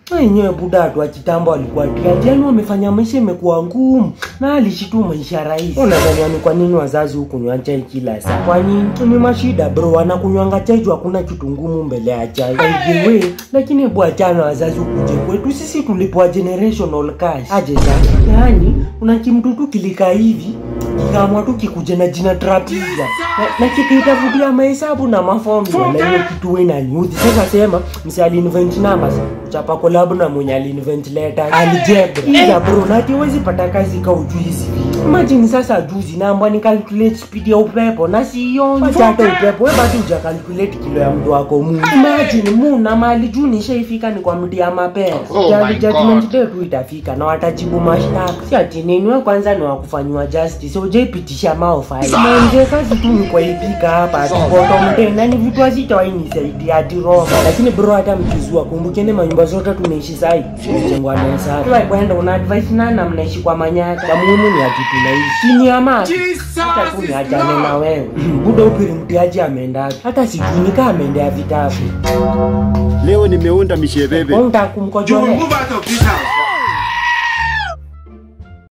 wenyewe buda watu wa kitambo walikuwa tiati yani wamefanya maisha imekuwa ngumu na alishi tu maisha rahisi unadhania ni kwa nini wazazi hukunywa chai kila saa kwani ni mashida bro wanakunywanga chai juu hakuna kitu ngumu mbele ya chai by the way lakini hebu achana wazazi ukuje kwetu sisi tulipoa generational cash aje sasa yaani una kimtutu kilika hivi kikaamua tu kikuje na jina trapija na, na kikaitafutia mahesabu na mafomula na hiyo kitu we inaniudhi sasa sema msi alinvent numbers chapa kolabu na mwenye alinvent letters algebra ila bro na ati huwezi pata kazi ka ujui hizi vitu imagine sasa juzi naambwa ni calculate speed ya upepo na sioni Wacha hata upepo we bado uja calculate kilo ya mtu wako mungu imagine muna mali juu nishaifika ni kwa mti ya mapera Oh Jadi my judgment God. day tu itafika na watajibu mashtaka si ati nini we kwanza ni wakufanyiwa justice ujaipitisha maofai mwenje kazi tu ni kwaipika hapa atibotomde na ni vitu hazitawainisaidia ati roma lakini bro hata mkizua kumbukeni manyumba zote tunaishi sai jengwa na hesabu Tuwa kwenda una advice nana mnaishi kwa manyata ya muhimu ni ati tunaishi chini ya maji hata tu niachane na wewe buda upiri mtiaji ameendaje hata sijui nikaa ameendea vitabu Leo nimeunda mishebebe. unta kumkojolea Move out of this house.